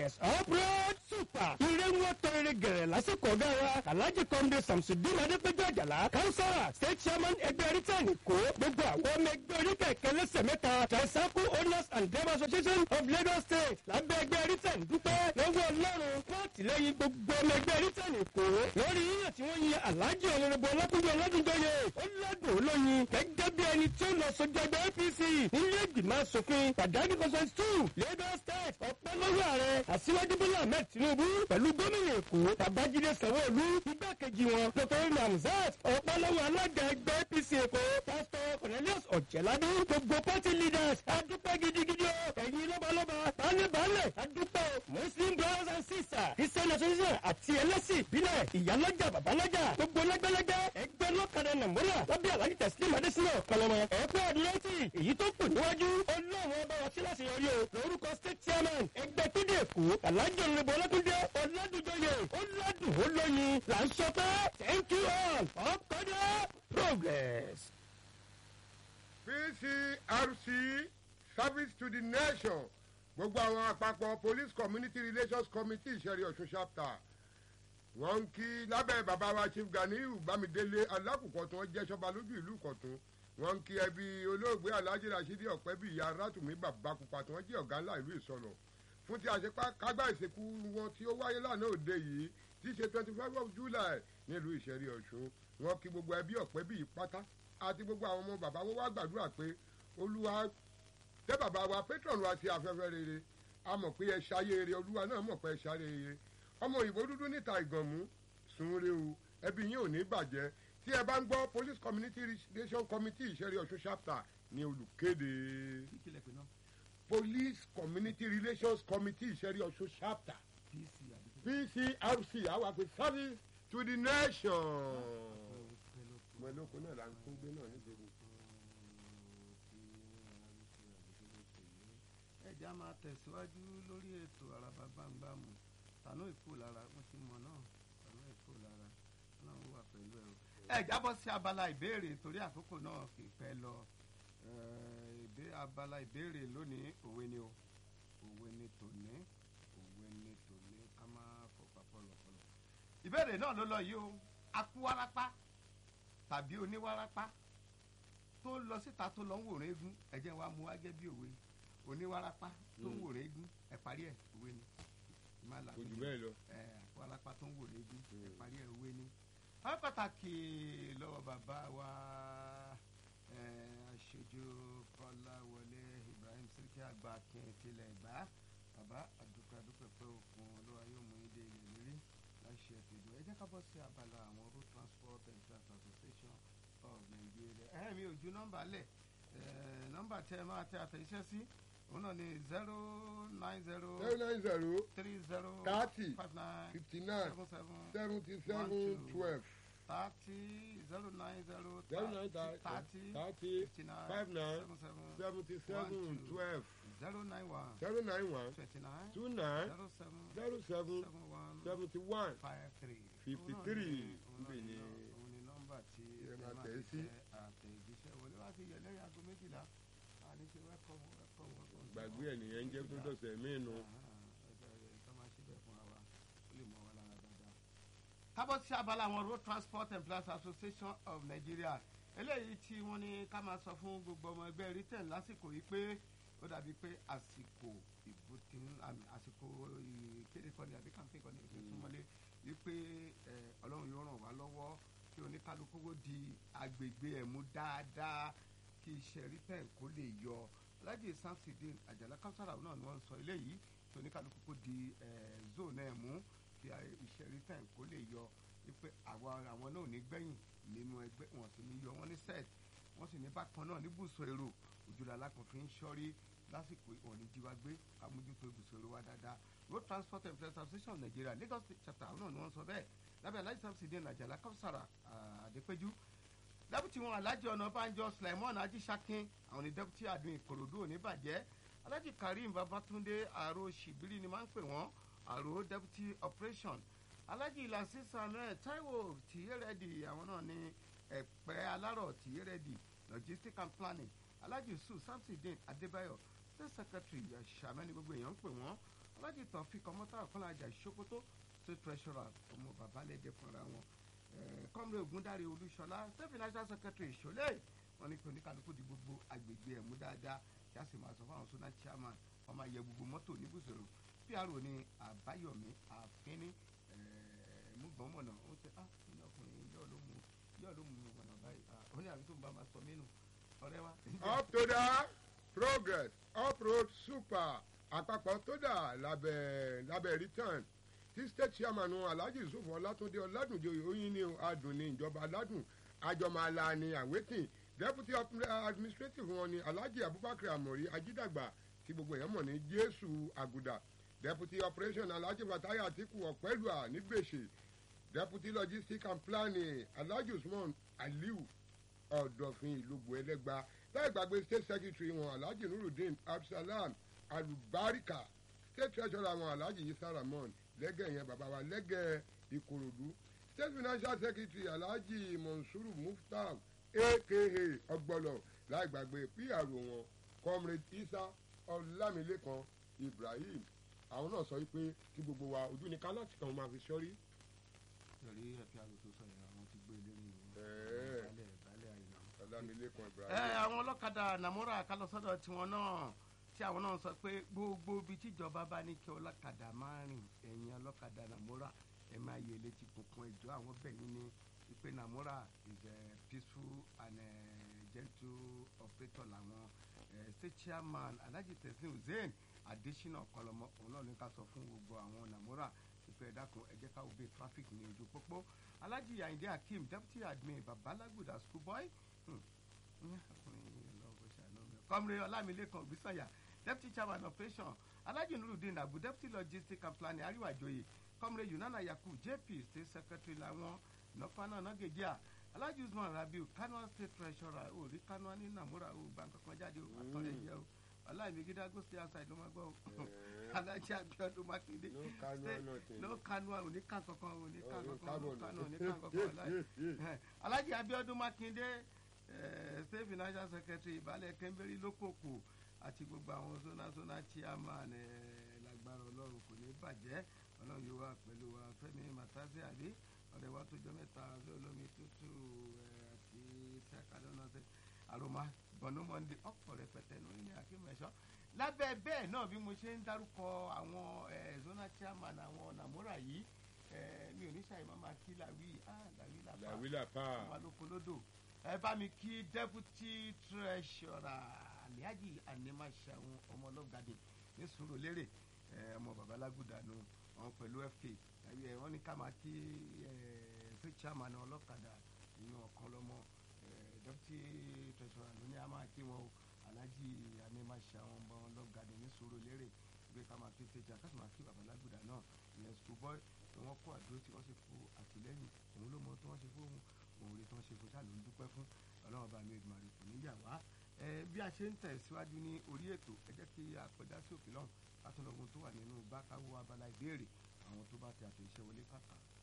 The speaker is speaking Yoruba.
progress uproad super ire ń wọ́n tọrẹ gẹ̀rẹ̀ lásìkò ọ̀gá wa alhaji kọ́ndé samsudin adépẹ́jọ́ àjàlá kánsárà state chairman ẹgbẹ́ rítẹ̀nì kó gbogbo àwọn ọmọ ẹgbẹ́ oníkẹ̀kẹ́ lẹ́sẹ̀ mẹ́ta tricycle owners and drivers association of lagos state lábẹ́ ẹgbẹ́ rítẹ̀nì dúpẹ́ lọ́wọ́ ọlọ́run fún àtìlẹ́yìn gbogbo ọmọ ẹgbẹ́ rítẹ̀nì kó lórí yíyàn tí wọ́n yin alhaji ọ̀nàrẹ́bù ọlọ́kùnrin ọlọ́dúnjọyè ó lọ́dún olóyin gẹ́gẹ́ bí ẹni tí ó lọ sójú ẹgbẹ́ apc nílé ìgbìmọ̀ asòfin pàdánù consent two lagos state ọ̀pẹ́ lọ́wọ́ ààrẹ àṣìwájú bọ́lá ahmed tinubu pẹ̀lú gómìnà èkó babájídé sanwó-olú igbákejì wọn dr namzat ọ̀pẹ́ lọ́wọ́ alága ẹgbẹ́ apc èkó pastor cornelius ọ̀jẹ̀ládé gbogbo party leaders adúpẹ́ gidigidi o ẹ̀yin lọ́balọ́ba balẹ̀-balẹ̀ adúpẹ́ o muslim brothers and sisters christian association àti ẹlẹ́sìn ìbílẹ̀ ìyálọ́jà babalọ́jà gbogbo lẹ́gbẹ́lẹ́gbẹ́ ẹgbẹ́ lọ́kadà nàmúrà lábẹ́ alájí tẹ̀sílẹ̀ madẹ́sínà kọlọmọ ẹ̀kọ́ àdúrótì èyí tó kù níwájú ọlọ́run ọba wa sí láti yọrí o lórúkọ state chairman ẹgbẹ́ kéde èkó alájọ ìrìnbó ọlọ́dúnjẹ ọ̀làdúnjọyè ọ̀làdùn olóyin là ń sọ pé thank you all ọkọ̀dọ̀ progress. pcrc service to the nation gbogbo àwọn àpapọ̀ police community relations committee ìṣẹ̀rí ọ̀ṣun chapter wọ́n ń kí lábẹ́ bàbá wa chief ganiyu bámidélé alákùkọ tí wọ́n jẹ́ sọ́ba lójú ìlú kọ̀tún wọ́n ń kí ẹbí olóògbé alhaji rasheed ọ̀pẹ́bí ìyá rátùmí bàbá pupa tí wọ́n jẹ́ ọ̀gá ńlá ìlú ìsọ̀lọ̀ fún ti àṣepá kágbá ìsìnkú wọn tí ó wáyé lánàá òde yìí tí í ṣe twenty five of july nílùú ìṣẹ̀rí ọ̀ṣun wọ́n kí gbogbo ẹbí ọ̀pẹ́bí yìí pátá àti gbogbo àwọn ọmọ bàbá wọn wá gbàdúrà pé olúwa tẹ́ bàbá wa patron wa sí afẹ́fẹ́ rere a mọ̀ pé ẹ ṣayé rere olúwa náà mọ̀ pé ẹ ṣayé rere ọmọ òyìnbó dúdú níta ìgànmú sunre o ẹbí yín ò ní bàjẹ́ tí ẹ bá ń gbọ́ police community relation committee ìṣẹ́rí ọ̀ṣun chapter ní olùkéde police community relations committee ìṣẹ́rí ọ̀ṣun chapter pcrc àwọn àpè service to the nation. mọ̀lẹ́kùn náà là ń tún gbé náà nígboro. ẹja máa tẹ̀síwájú lórí ètò àràbà bámbámu tànú ìkó lára wọn ti mọ náà tànú ìkó lára náà wà pẹ̀lú ẹ o. ẹ jábọ́ sí abala ìbéèrè torí àkókò náà kì í pẹ́ lọ abala ìbéèrè lónìí òwe ni o òwe ni tòní òwe ni tòní ká máa fọpá pọlọpọlọ. ìbéèrè náà ló lọ yìí o akúwárápá tàbí oníwárápá tó lọ síta tó lọ ń wòrán eégún ẹ̀jẹ̀ wa mú wá gẹ́ bí òwe oníwárápá tó ń wòrán eégún ẹ parí ẹ òwe ni kò jù bẹ́ẹ̀ lọ. ẹ àpálápá tó ń wòrán eégún ẹ parí ẹ òwe ni. àwọn pàtàkì lọ́wọ́ bàbá wa aṣojú kọ́láwọlé ibrahim siriki àgbà akin tilẹ̀ gbá bàbá àdúpẹ́ àdúpẹ́ pé òkun olúwa yóò mú ilé ilẹ̀ lérí láṣẹ tìlú ẹ jẹ́ ká bọ́ sí abala àwọn road transport and transport association of nigeria ẹ̀ mi ò ju nọ́mbà lẹ̀ nọ́mbà tẹ́ ẹ máa tẹ àtẹ̀jíṣẹ́ sí òun náà ni zero nine zero zero nine zero three zero thirty five nine fifty nine seven seven seventy seven two. twelve thirty zero nine zero zero nine thirty thirty fifty nine five nine seven seven seventy seven One, two. twelve zero nine one zero nine one twenty nine two nine zero seven zero seven seven one seventy one five three Fifty Òun náà three. ni- òun náà Ibẹ̀ ni ni- òun ni nọ́mbà tí ẹ ẹ máa máa tẹ̀ fi ẹ́ sí. tẹ àtẹ̀jíṣẹ́ wọlé wá ti yẹ lẹ́yìn aago méjìlá àní ṣe wẹ́kọ̀mù wẹ́kọ̀mù wẹ́kọ̀mù. gbàgbé ẹ̀ nìyẹn ń jẹ́ tó dọ̀sẹ̀ míì nu. kábọ̀ sí abala àwọn road transport employers association of nigeria eléyìí tí wọ́n ní ká máa sọ fún gbogbo ọmọ ẹgbẹ́ britain lásìkò yìí pé ó dàbí pé àsìkò ìbò tí ń àmì àsìkò ìkéde kọ́ni àbí kàǹpé kọ́ni ètò ìsúnmọ́lé yìí pé ẹ, ọlọ́run yóò ràn wá lọ́wọ́ kí oníkálukú kó di agbègbè ẹ̀ mú dáadáa kí iṣẹ́ britain kó lè yọ alhaji samsidin àjàlá kására náà ni wọ́n ń sọ eléyìí kí oníkálukú kó di ẹ̀, zone ẹ̀ mú kí iṣẹ́ britain kó lè yọ wípé àwọn àwọn náà ò ní gbẹ̀yìn nínú ẹgbẹ́ wọn sì ní yọ wọn ní set wọ́n sì ní bákan náà ní bùsọ̀ èrò òjòlá alákùnfin ń ṣọ́rí lásìkò ìwọ̀n ní jíwá gbé kámójútó ibùsọ̀ èrò wa dáadáa road transport and transport association of nigeria lagos state chapter àwọn náà ni wọ́n sọ bẹ́ẹ̀ lábẹ́ aláìsí samsidin àjàlá káwùsàrà àdépẹ́jú dẹ́pútì wọn alájẹ ọ̀nàbànjọ sulaimon ajísákin àwọn ní dẹ́pútì àdùn ìkòròdú oníbàjẹ́ alájì karim babatunde àrò ṣìbírí ni máa ń pè wọ́n àrò deputy operation alájì ìlàsí samuel taiwo tìyẹ́rẹ́dì àwọn náà ní ẹ̀pẹ́ alárọ̀ tìyẹ́rẹ́dì logistics and planning alájì yusuf samsudeen adébáyọ̀ state secretary ṣàmẹ́ni gbogbo èèyàn ń pè wọ́n alájì tọ̀fík ọmọtàrà kọ́lájà ìṣókótó state treasurer ọmọ bàbá lẹ́jẹ̀ fúnra wọn kọ́mrẹ́ ògúndáre olúṣọlá state financial secretary ìṣọlẹ̀ wọn ní kí oníkàlùkù di gbogbo agbègbè ẹ̀mú dáadáa kí a sì máa sọ fún àwọn sọ́nà chairman wọn máa yẹ gbogbo mọ́tò níbùsọ̀rọ̀ pro ní àbáyọ̀mí àfínní múgbọ́nmọ̀nà ó ṣe ah ní ọkùnrin yóò ló mú yóò ló mú mọ̀nà báyìí ó ní àbí tó ń bá máa sọ mí nù ọ̀rẹ́ wa. up to the progress uproad super àpapọ̀ tó dà lábẹ́ lábẹ́ return tí state chairman alhaji yusuf ọlátúndé ọládùnjẹ oyin ní adùn ní ìjọba aládùn àjọmọ̀lá ní àwétìn deputy administrative wọn ni alhaji abubakar amori ajídàgbà tí gbogbo èèyàn mọ̀ ní jésù àgùdà deputy operation alhaji fataya atiku ọ̀pẹ́lùà nígbèsè deputy logistics and planning alhaji usman aliu ọ̀dọ̀fin ìlúgbò ẹlẹ́gba láì gbàgbé state secretary wọn alhaji nurudeen absalam alubarika state treasurer wọn alhaji isa ramon lẹ́gẹ̀ yẹn bàbá wa lẹ́gẹ̀ ìkòròdú state financial secretary alhaji monsuru muftar aka ọgbọlọ láì gbàgbé pr wọn comrade isa ọlámilékan ibrahim àwọn náà sọ wípé kí gbogbo wa ojú ni ká láti kàn máa fi sọrí. yọrí ẹ̀pẹ́ àrò tó sọ yẹn àwọn ti gbé lórí ìlú Ẹ̀ẹ́. balẹ̀ balẹ̀ àyìnà. ọlámilékan ẹ ibrahim. àwọn ọlọ́kadà nàmúrà kálọ́sọ́dọ̀ tiwọn náà tí àwọn náà sọ pé gbogbo ibi tíjọba bá ní kí ọlọ́kadà máa rìn ẹ̀yìn ọlọ́kadà nàmúrà ẹ máa yẹ létí kùnkùn ẹjọ́ àwọn bẹ̀yìn ní ìpè nàmúrà is a peaceful and a gentle operator làwọn eh, state chairman alhaji teslim hussein adesina ọkọlọmọ òun náà ní ká sọ fún gbogbo àwọn nàmúrà ìpè ẹ̀dákun ẹ jẹ́ ká wo bí traffic ní ojú pópó alhaji ayinde hakeem deputy admin babalaguda school boy. Hmm kọ́mre ọlámilékan òbísànyà deputy chairman operation alhaji nurudeen abu deputy logistics and planning ariwajoye kọ́mre yunana yaku jp state secretary làwọn nọfana nọgẹdíà alhaji usman rabiu kanua state treasurer orí kanua ní namura o gba nǹkan kan jáde o àtọ́ rẹ̀ jẹ́ o ọláìmí gíga go stay outside ló máa gbọ́ o alhaji abiodun makinde No Kanua, state- nothing. no kanua òní kan kankan òní kan Oh, no kankan no carbon. kanua òní kan kankan ọláì alhaji abiodun makinde eh, state financial secretary ìbálẹ̀ kẹ́ńbẹ́rì lókòkò àti gbogbo àwọn zona zona chairman eh, lágbára ọlọ́run kò ní bàjẹ́ ọlọ́run yóò wà pẹ̀lú wa fẹ́mi màtásí àbí ọ̀rẹ́ wa tó jọ mẹ́ta ọ̀rẹ́ olómi tútù eh, àti sẹ́kàdọ́ náà ṣe àròmà bọ̀nú mọ́ndé ọ̀pọ̀ rẹpẹtẹ lórí ní akínmẹ̀ṣọ́ lábẹ́ bẹ́ẹ̀ náà bí mo ṣe ń dárúkọ àwọn eh, zona chairman àwọn nàmúrà yìí eh, mi ò ní ṣàyẹ̀mọ́ máa kí làwí ah làwí làbá làwílà pa wà lóko lódò ẹ bá mi kí deputy treasurer aliaji animaṣẹ́hun ọmọlọ́gàdé ní sùúrùlérè ẹ, ọmọ babalágùdà nù wọn pẹ̀lú fk ẹ, wọn ní ká máa kí ẹ, sí chairman ọlọ́kadà ìyẹn ọ̀kan lọ́mọ ẹ, deputy treasurer ló ní a máa kí wọn o alhaji animaṣẹ́hun ọmọlọ́gàdé ní sùúrùlérè gbé ká máa kí stage ká sì máa kí babalágùdà náà ìyẹn school boy tí wọ́n kó àdúró tí wọ́n sì fún àtìlẹ́yìn òun ló mọ tí wọ́n ṣe fún òun òun rí tí wọ́n ṣe fún sáà ló ń dúpẹ́ fún ọlọ́run bá mi ìgbìmọ̀ kò ní yà wá ẹ bí a ṣe ń tẹ̀síwájú ní orí ètò ẹ jẹ́ kí a kọjá sí òkè lọ́hùn ká tó lọ́gbọ́n tó wà nínú bákàwọ́ abala ìbéèrè àwọn tó bá ti àtẹ̀ṣẹ́ wọlé kàkà.